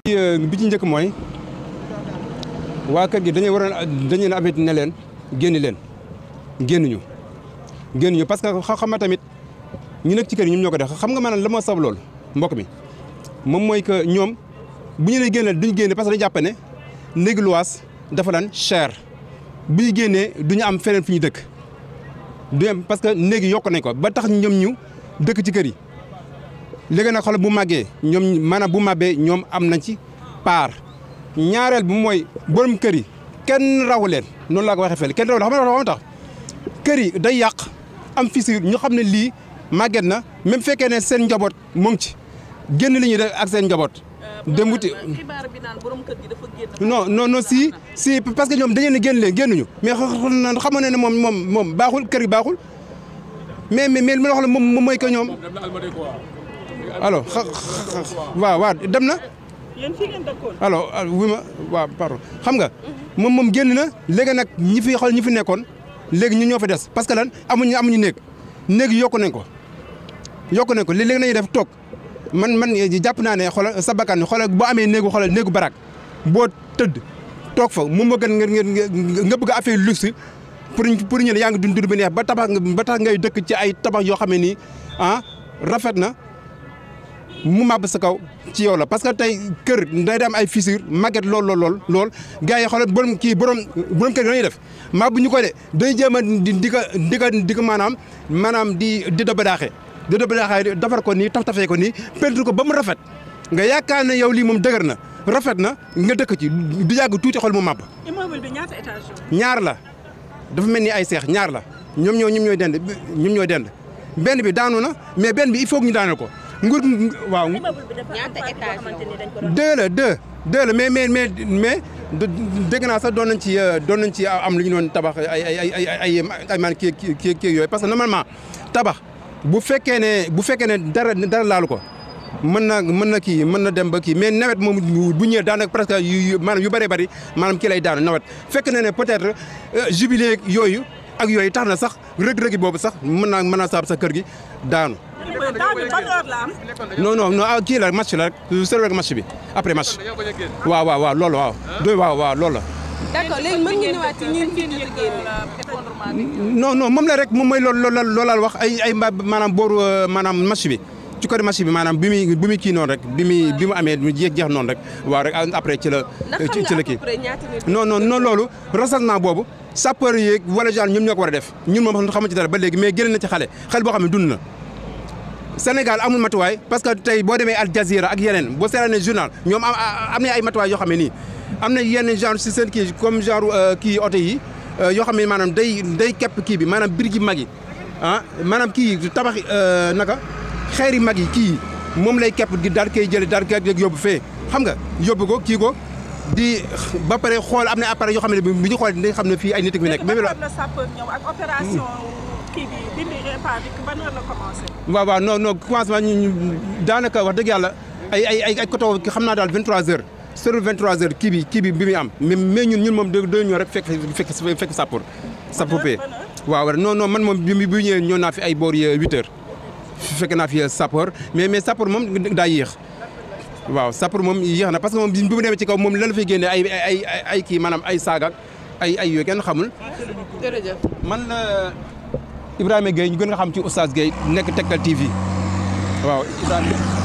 bi ci njëkk mooy waa kër gi dañuy waroon dañu leen avertir ne leen génn leen génnuñu génnuñu parce que xam nga tamit ñu nekk ci kër yi ñoom ñoo ko def xam nga maanaam la moo sab loolu mbokk mi moom mooy que ñoom bu ñu nee génne duñu génne parce que dañu jàpp ne néegi luwaas dafa daan cher bu ñu génnee du ñu am feneen fu ñu dëkk du am parce que néegi yokk nañ ko ba tax ñoom ñu dëkk ci kër yi léegi nag xoolal bu màggee ñoom maanaam bu màbbee ñoom am nañ ci paar ñaareel bi mooy borom kër yi kenn rawu leen noonu laa ko waxee fële kenn rawu leen xam nga tax kër yi day yàq am fissure ñu xam ne lii màgget na même fekkee ne seen njaboot mu ngi ci génn li ñuy def ak seen njaboot. dem wuti xibaar bi naan borom kër gi dafa génn. non non non si si parce que ñoom dañu ne génn leen génnuñu mais xamoon na ne moom moom moom baaxul kër gi baaxul mais mais mais li ma la wax la moom mooy que ñoom. alors xa waaw waaw dem na. yéen fii ngeen dëkkoon. alors wi ma waaw pardon xam nga moom moom génn na léegi nag ñi fi xool ñi fi nekkoon léegi ñu ñoo fa des parce que lan amuñu amuñu néeg néeg yokku nañ ko yokku nañ ko léegi nañuy def toog man man jàpp naa ne xoolal sa bakkan xoolal boo amee néegu xoolal néegu barak boo tëdd toog fa moom moo gën nga nga bëgg a affaire luxe pour pour ñu ne yaa ngi dund dund bi neex ba tabax ba tax ngay dëkk ci ay tabax yoo xam ne nii ah rafet na mu màbb sa kaw ci yow la parce que tey kër day dem ay fissure màgget lool lool lool lool gars yi xoolal borom kii borom borom kër gi dañuy def màbb ñu ko de day jéem a di di ko di ko di ko maanaam maanaam di di da badaaxee di da badaaxee defar ko nii taf tafee ko nii peinture ko ba mu rafet nga yaakaar ne yow lii moom dëgër na rafet na nga dëkk ci du yàgg tuuti xol mu màbb. immeuble bi ñaata étage la. ñaar la dafa mel ni ay seex ñaar la ñoom ñoo ñoom ñooy dend ñoom ñooy dend benn bi daanu na mais benn bi il faut que ñu daaneel ko. nguur waaw immeuble bi dafa am partie boo xamante ni dañ ko doon. deux la deux deux la mais mais mais mais dégg naa sax doon nañ ci doon nañ ci am lu ñu doon tabax ay ay ay ay ay ay man kii kii kii yooyu parce que normalement tabax bu fekkee ne bu fekkee ne dara dara laalu ko mën na mën na kii mën na dem ba kii mais nawet moom bu ñëwee daanaka presque yu maanaam yu bëree bëri maanaam kii lay daanu nawet fekk na ne peut-être jubilé yooyu ak yooyu tax na sax rëg-rëgi boobu sax mën naa mën naa saab sa kër gi daanu. temps bi ban heure la am. non non non kii la match la rek sori rek match bi après match. waaw waaw waaw loolu waaw. doy waaw waaw loolu la. d'accord léegi mën nga ñëwaat ci ñun fii ñu génne. non non moom la rek moom mooy loolu loolu loolal wax ay ay maanaam booru maanaam match bi. ci côté match bi maanaam bi muy bi muy kii noonu rek bi muy bi mu amee mu jeex jeex noonu rek waaw rek après ci la. ci la kii non non non loolu recensement boobu sapeur yeeg wala genre ñoom ñoo ko war a def ñun moom xamuñ ci dara ba léegi mais génn na ci xale xale boo xam ne dund na. Sénégal amul matuwaay parce que tey boo demee Al Jazeera ak yeneen boo seetaanee journal ñoom am am na ay matuwaay yoo xam ne nii am na yenn genre si seen kii comme genre kii oto yi yoo xam ne maanaam day day képp kii bi maanaam biir gi mag yi ah maanaam kii tabax naka xeeri mag yi kii moom lay képp gi daal koy jëlee daal koy yóbbu fee xam nga yóbbu ko kii ko di ba pare xool am na appareil yoo xam ne bi ñu xool dañ xam ne fii ay nit fi nekk. mais la sapeur ñëw ak opération kii bi dindi réparé ban heure la commencé. waaw waaw non non commencement ñu ñu daanaka wax dëgg yàlla ay ay ay ay côté xam naa daal 23h sur 23h kii bi kii bi bi muy am mais mais ñun ñun moom dë dë ñëw rek fekk fekk fekk sapeur. sapeur pee waaw non non man moom bi bi ñëwee ñëw naa fi ay boor yi 8h fekk naa fi sapeur mais mais sapeur moom daa yéex. waaw sapeur moom yéex na parce que moom bi mu demee ci kaw moom lan la fay génnee ay ay ay kii maanaam ay saaga ay ay yooyu kenn xamul. jërëjëf. man la Ibrahima Gueye ñu gën nga xam ci Oustaz Gueye nekk Tektal TV waaw Ibrahima.